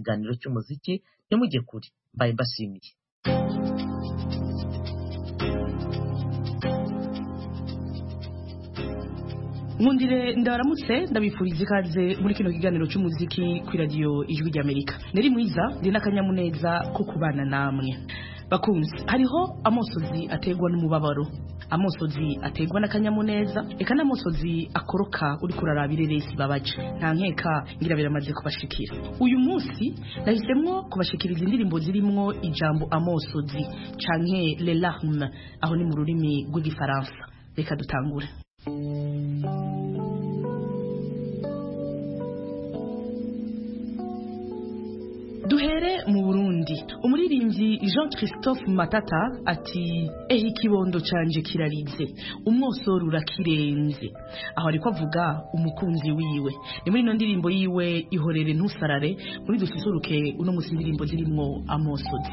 kiganiro cy'umuziki ntimujye kure mbaye mbashimiye nkundire ndabaramutse ndabifuriza ikaze muri kino kiganiro cy'umuziki ku iradiyo ijwi ry'amerika nari mwiza ndi n'akanyamuneza ko kubana namwe bakunzi hariho amosozi aterwa n'umubabaro amosozi aterwa n'akanyamuneza reka n'amosozi akoroka uri kuraraba ireresi babaje nta nkeka ngira biramaze kubashikira uyu munsi nahisemwo kubashikiriza indirimbo zirimwo ijambo amosozi canke le larme aho ni mu rurimi rw'igifaransa reka dutangure duhere mu burundi umuririmbyi jean christophe matata ati ehe ikibondo canje kirarize umwosoro urakirenze aho ariko avuga umukunzi wiwe ni muri ino ndirimbo yiwe ihorere ntusarare muri dususuruke uno musi indirimbo zirimwo amosozi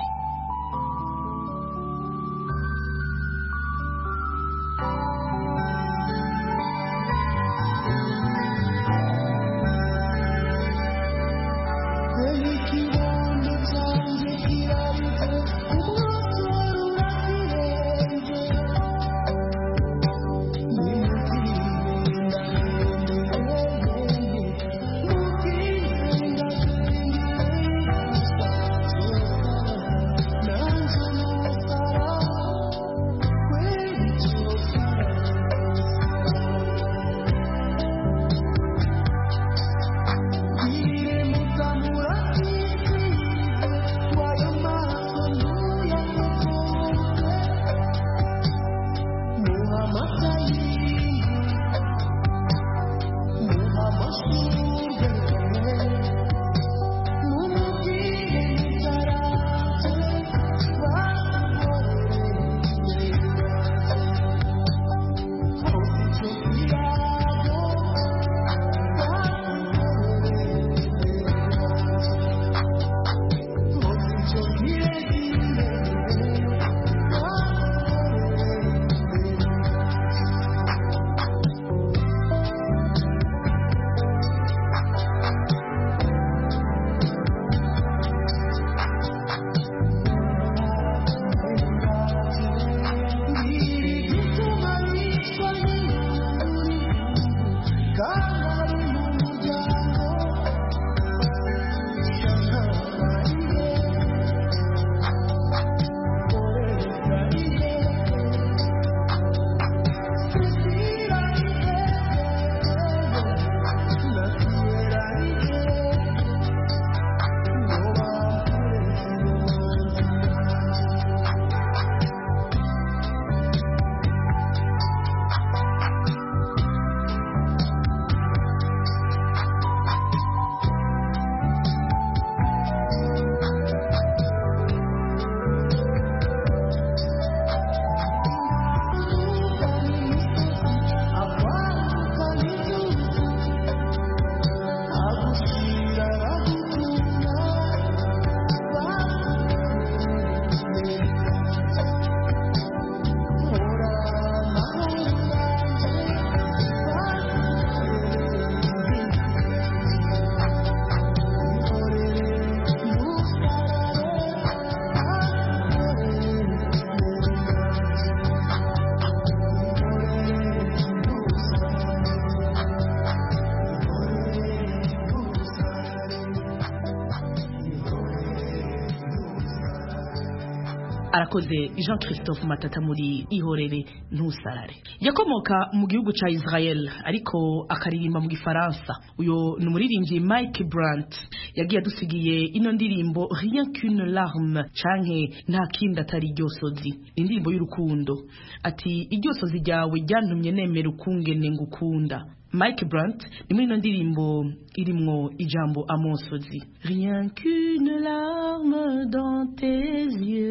arakoze jean christophe matata muri ihorere ntusarare yakomoka mu gihugu cya israel ariko akaririmba mu gifaransa uyu ni umuririmbyi mike brant yagiye adusigiye ino ndirimbo rien qu'une larme canke nta kindi atari iryosozi ni indirimbo y'urukundo ati iryosozi ryawe ryantumye nemera ukungene ngukunda Mike Brandt ni muri ino ndirimbo irimwo ijambo amosozi rien qu'une larme dans tes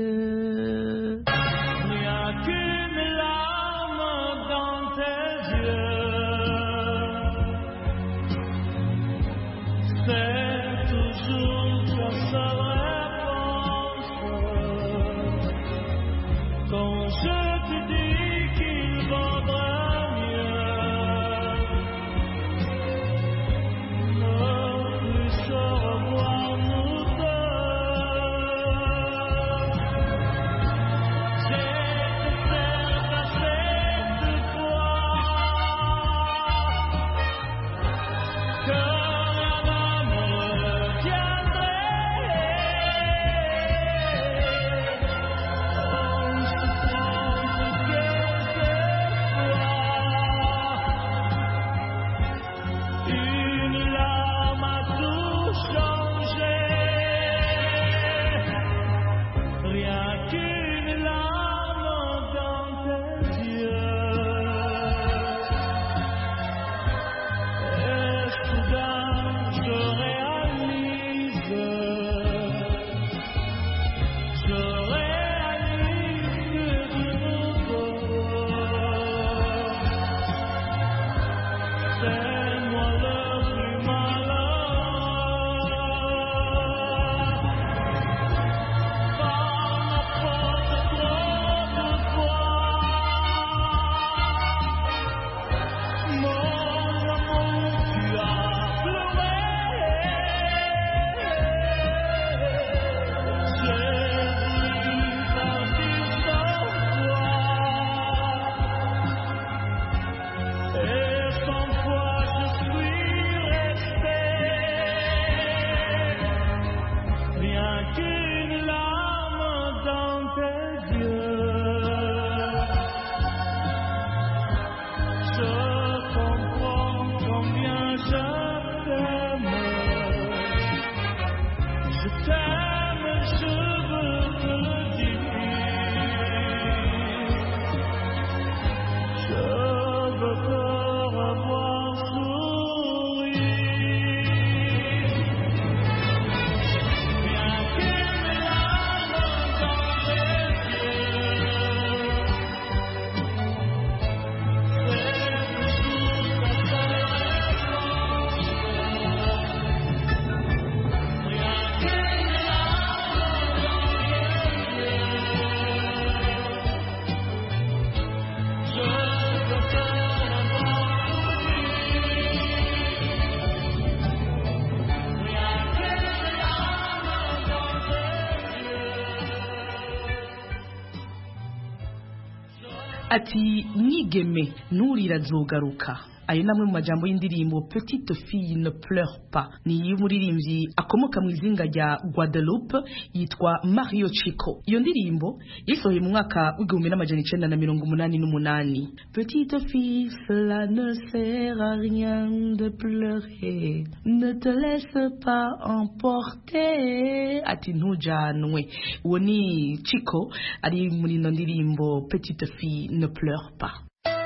yeux rien qu'une larme dans tes yeux c'est toujours ta seule réponse quand je te dis qu'il vaudrait mieux ne plus se revoir nous Je t'aime, je veux te le dire. Je veux te revoir sourire. Bien qu'il y ait larmes dans les yeux, c'est toujours ta seule réponse. Rien qu'il y ait larmes dans les yeux, je veux te revoir ati mwigeme nturira azogaruka ayo ni amwe mu majambo y'indirimbo petite fille ne pleure pas ni y'umuririmbyi akomoka mu izinga rya guadeloupe yitwa mario chico iyo ndirimbo yasohoye mu mwaka w'igihumbi n'amajana icenda na mirongo umunani n'umunani petite fille cela ne sert à rien de pleurer ne te laisse pas emporter ati ntujanwe uwo ni chico ari muri ino ndirimbo petite fille ne pleure pas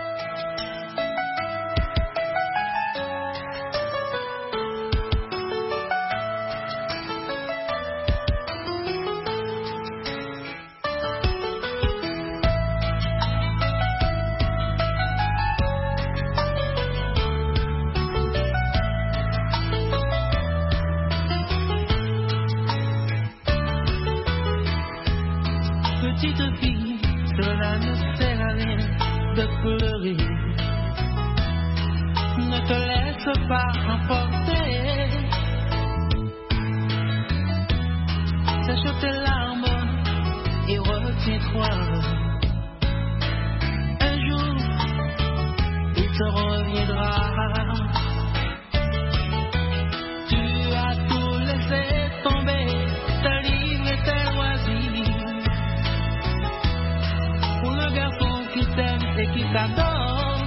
Petite fille, cela ne sert à rien de pleurer. Ne te laisse pas emporter. Sèche tes larmes et retiens-toi. Un jour, il te reviendra. Tu as tout laissé tomber, ta livre et tes loisirs. Pour le garçon qui t'aime et qui t'adore,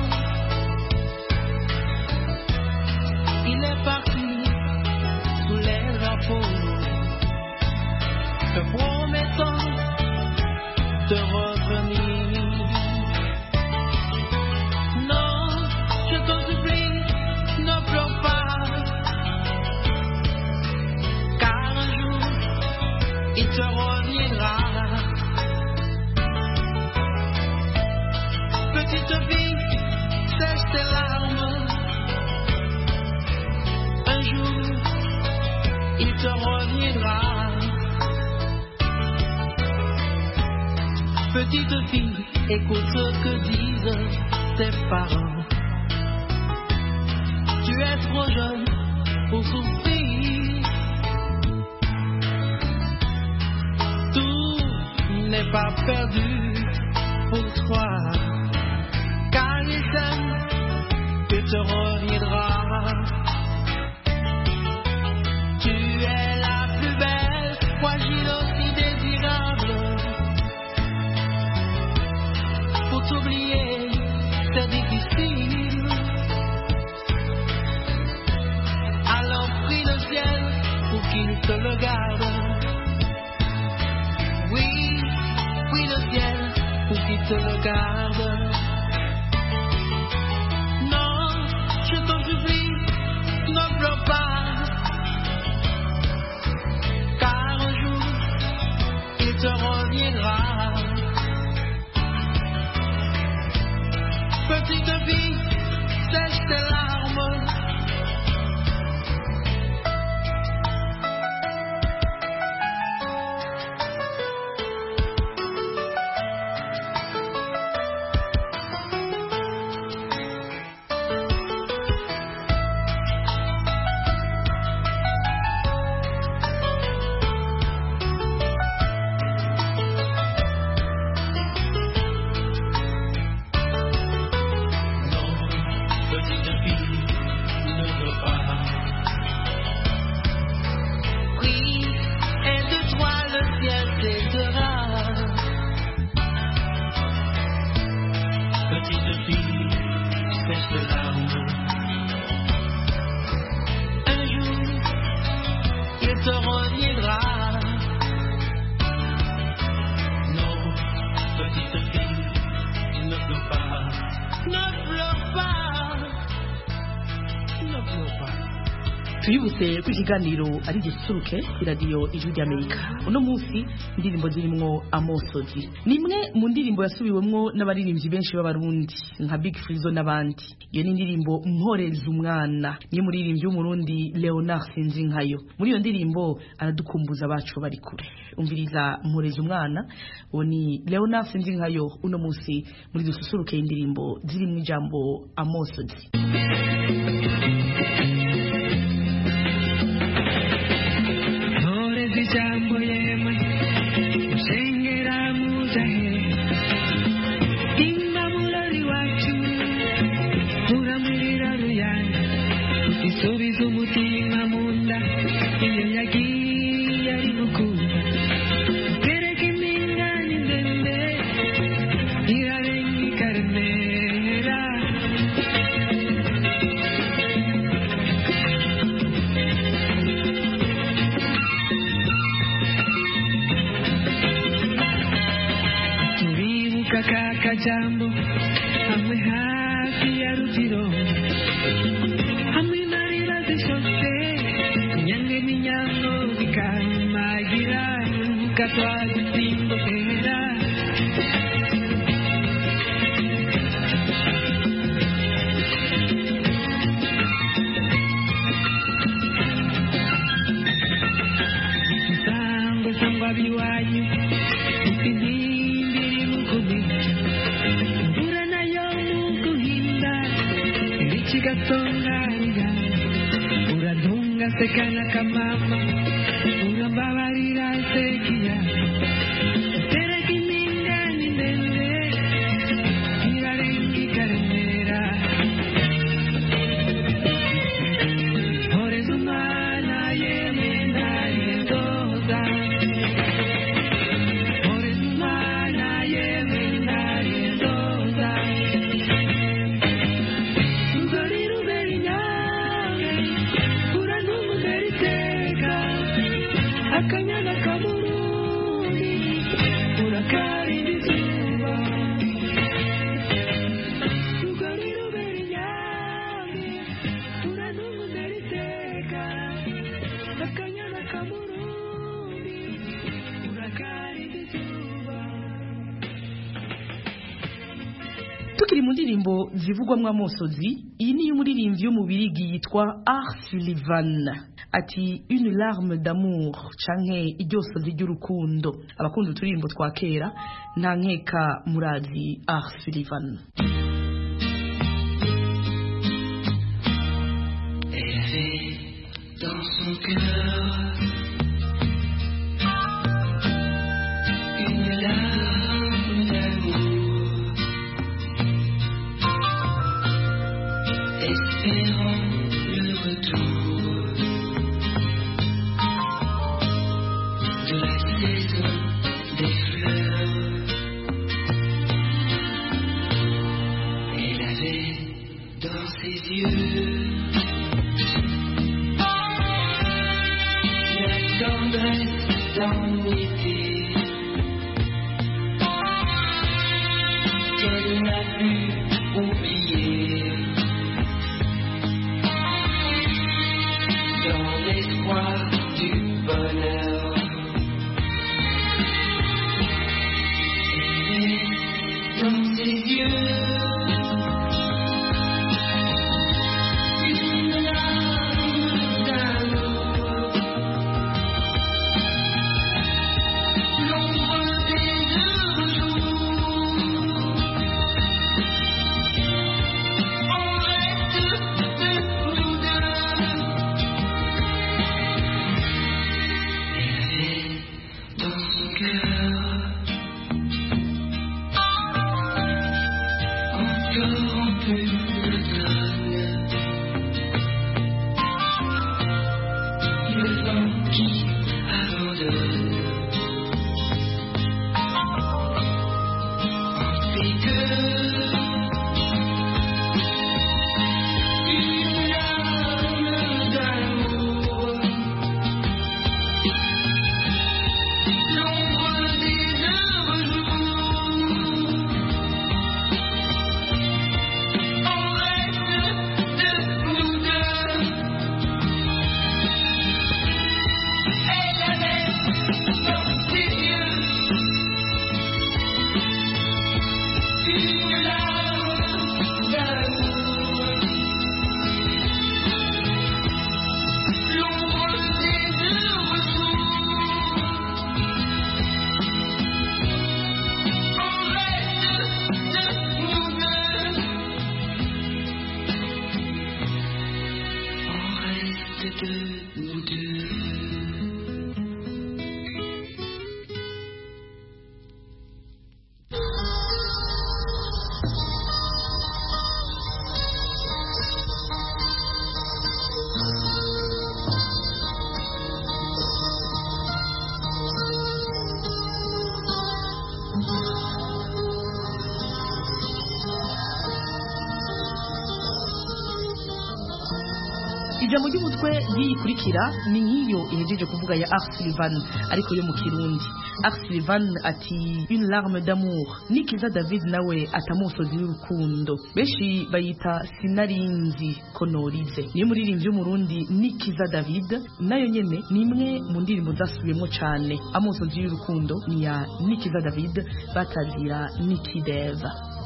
il est parti sous les drapeaux. Te promettant de revenir. Non, je t'en supplie, ne pleure pas. Car un jour, il te reviendra. Petite fille, sèche tes larmes. Un jour, il te reviendra. Petite fille, écoute ce que disent tes parents. Tu es trop jeune pour souffrir. Tout n'est pas perdu pour toi. Car il t'aime et te reviendra. Tu es la plus belle, fragile aussi désirable. Pour t'oublier, c'est difficile. Alors prie le ciel pour qu'il te le garde. Oui, prie le ciel pour qu'il te le garde. Non, je t'en supplie, ne pleure pas. Car un jour, il te reviendra. Petite fille, sèche tes larmes. tuyibutse ko ikiganiro ari gisuruke ku iradiyo ijwi ry'amerika uno munsi indirimbo zirimwo amosozi ni imwe mu ndirimbo yasubiwemwo n'abaririmbyi benshi b'abarundi nka big frizo n'abandi iyo ni indirimbo mporeza umwana niyo muririmbyi w'umurundi leonard sinzinkayo muri iyo ndirimbo aradukumbuza abacu bari kure umviriza mporeza umwana uwo ni leonard sinzinkayo uno munsi muri dususuruke indirimbo zirimo ijambo amosozi Mporeza ijambo yemwe ushengera mujahe imamurori wacu muramurira ruyana isubiza umutima mu nda iyo yagiye ari gukunda tereka impingane ndende irarenga ikaremera turibuka ka kajambo hamwe hafi ya rugiro hamwe marira zishotse inyange n'inyango bikarumagira urubuga twadusimbukera sangwe sangwa biwanyu Ifimbiri mukuhinda Imvura nayo mukuhinda Ibici gatongarira Urantunga sekana kamama Urambabarira sekia Tereka impingane ndende Irarenga ikaremera Horeza umwana yemwe ntarendoza Orizmana yewe ndarendoza Rugori ruberi nyawe Urantungu nderiteka Akanyana kamurundi Urakarinda izuba Rugori ruberi nyawe Urantungu nderiteka Akanyana kamurundi Urakarinda izuba tukiri mu ndirimbo zivugwamo amosozi iyi niyo umuririmbyi wo mu birigi yitwa Art Sullivan ati une larme d'amour canke iryosozi ry'urukundo abakunda uturirimbo twa kera nta nkeka murazi Art Sullivan Elle avait dans son cœur une larme d'amour, espérant le retour de la saison des fleurs. Elle avait dans ses yeux la tendresse d'un été qu'elle n'a pu oublier dans l'espoir du bonheur. Elle est dans ses yeux une larme d'amour. L'ombre des heureux jours. On reste nous deux. Elle avait dans son cœur encore un peu d'automne. Le vent qui abandonne. On fait que une larme d'amour. L'ombre des heureux jours. On reste de nous deux. ijambo ry'umutwe yikurikira ni nk'iyo ihejeje kuvuga ya Art Sullivan ariko yo mu kirundi Art Sullivan ati une larme d'amour nikiza David nawe atamusozi w'urukundo benshi bayita sinarinzi ko norize niyo muririmbyi w'umurundi nikiza David nayo nyene ni imwe mu ndirimbo zasubiyemo cane amusozi y'urukundo ni ya nikiza David batazira nikideva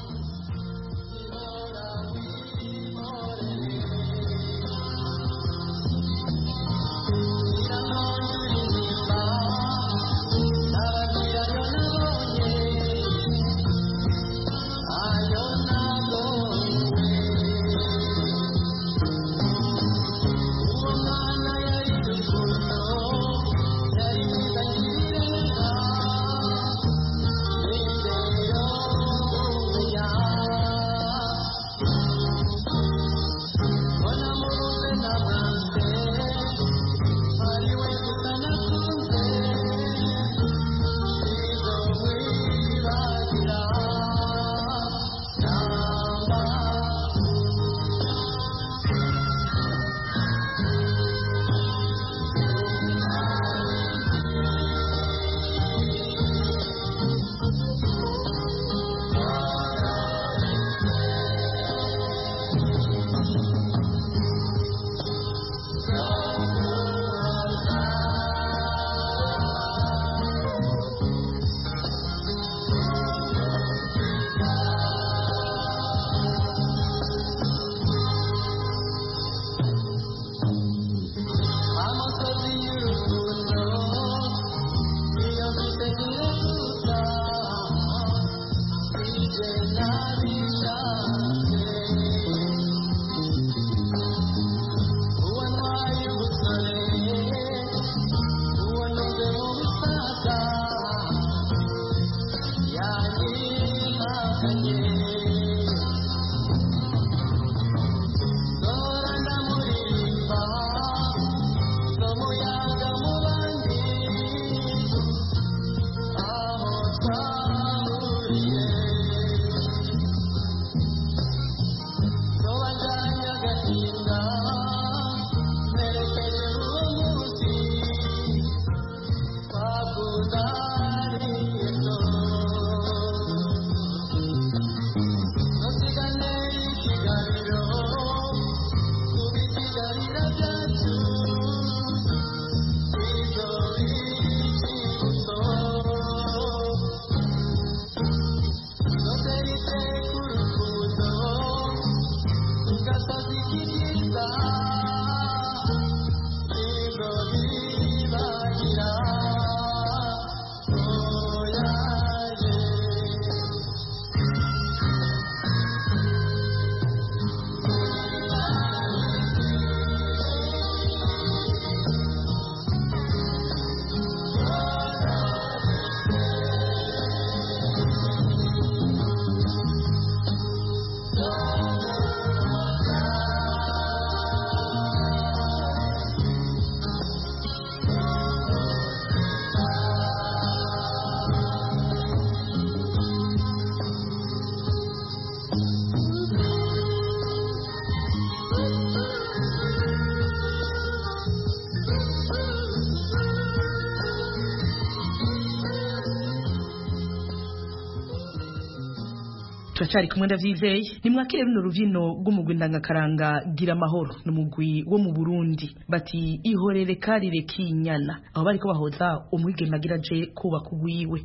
turacari kumwe ndavyizeye nimwakire runo ruvino rw'umugwi ndangakaranga gira amahoro ni umugwi wo mu burundi bati ihorere karire kinyana aho bariko bahoza umwigeme agira aje kubaka ugwiwe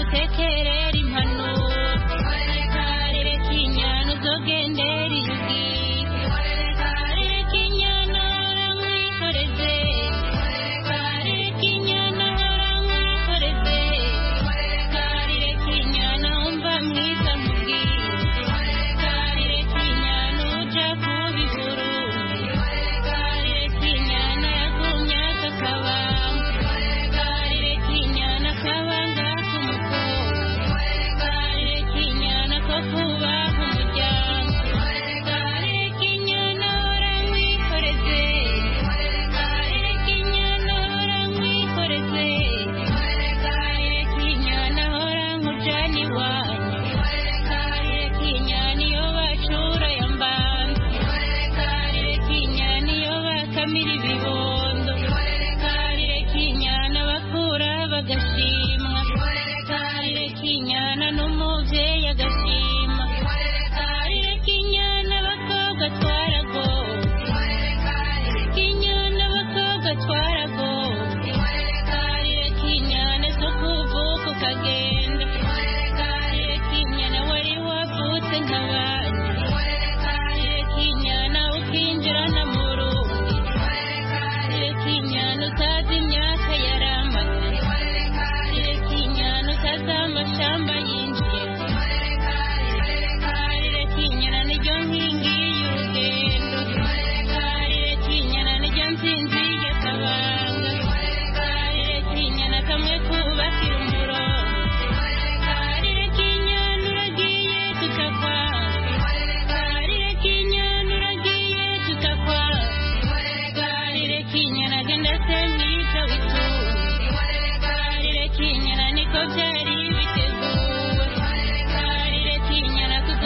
Gendera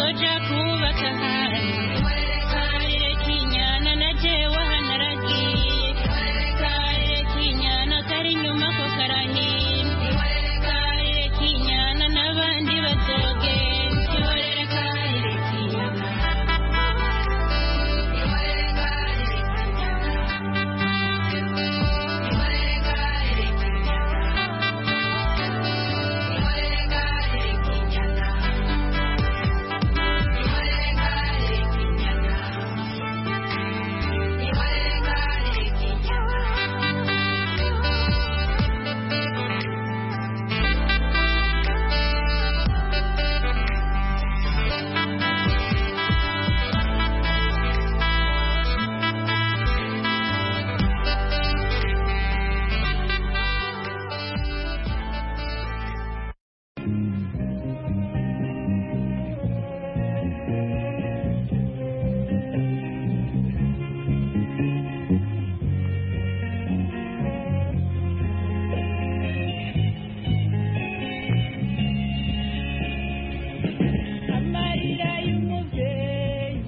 twoja kubaka ahandi karere k'inyana na jewe hanaragiye karere k'inyana kari inyuma ko karahimba karere k'inyana n'abandi bazogenda ihorere karere k'inyana amarira y'umubyeyi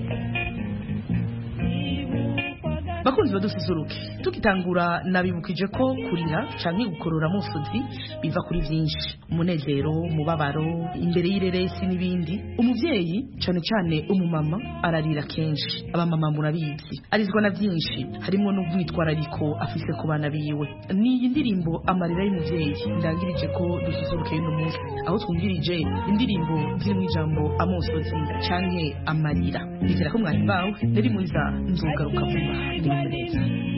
bakunzi badususuruke tukitangura nabibukije ko kurira canke gukorora musozi biva kuri vyinshi umunezero umubabaro imbere y'ireresi n'ibindi umuvyeyi cane cane umumama ararira kenshi abamama murabizi arizwa na vyinshi harimo n'ubwitwarariko afise ku bana biwe niyi ndirimbo amarira y'umuvyeyi ndangirije ko dususuruke y'uno munsi aho twumvirije indirimbo zirimwo ijambo amosozi canke amarira nizera ko mwari bawe nari mwiza nzogaruka vuba ndi mu neza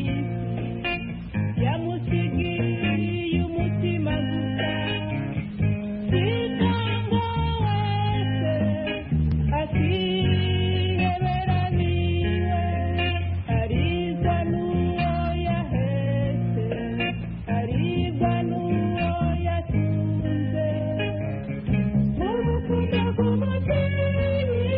yamusigiye umutima gusa sinanga wese akihebera niwe aribwa n'uwo yahetse aribwa n'uwo yatunze urukundo rw'umubyeyi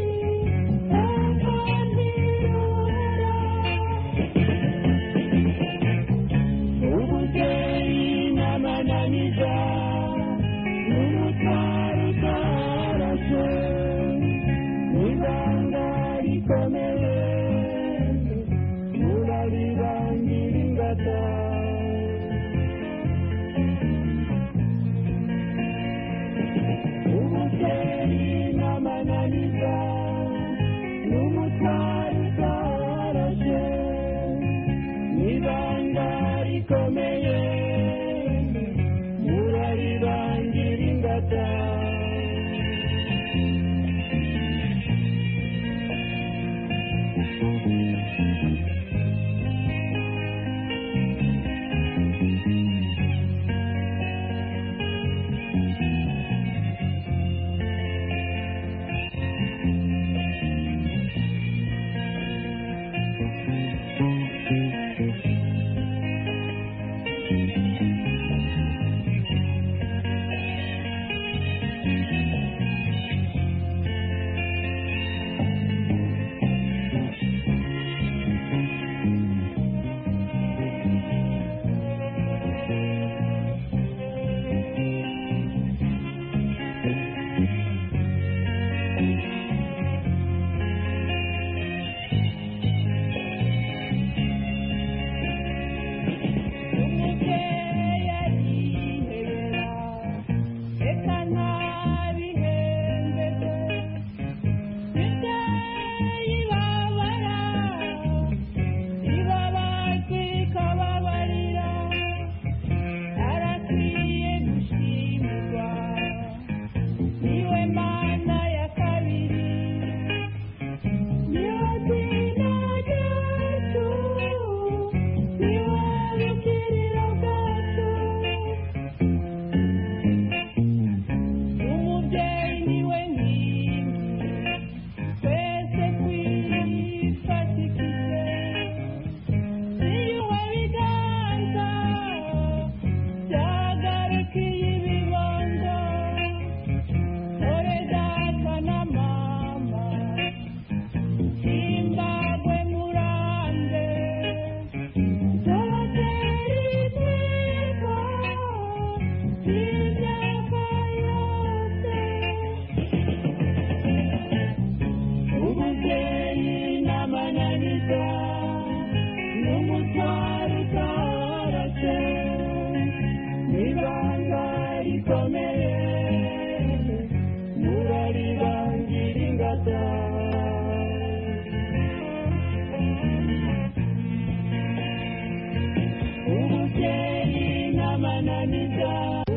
ubuvyeyi n'amananiza n'umutwaro utarashe n'ibanga rikomeye murarirangira ingata ubuvyeyi n'amananiza n'umutwaro utarashe n'ibanga rikomeye murarirangira ingata neza n'umutwaro utarase n'ibanga rikomeye muraribangira ingata ubukeye n'amananiza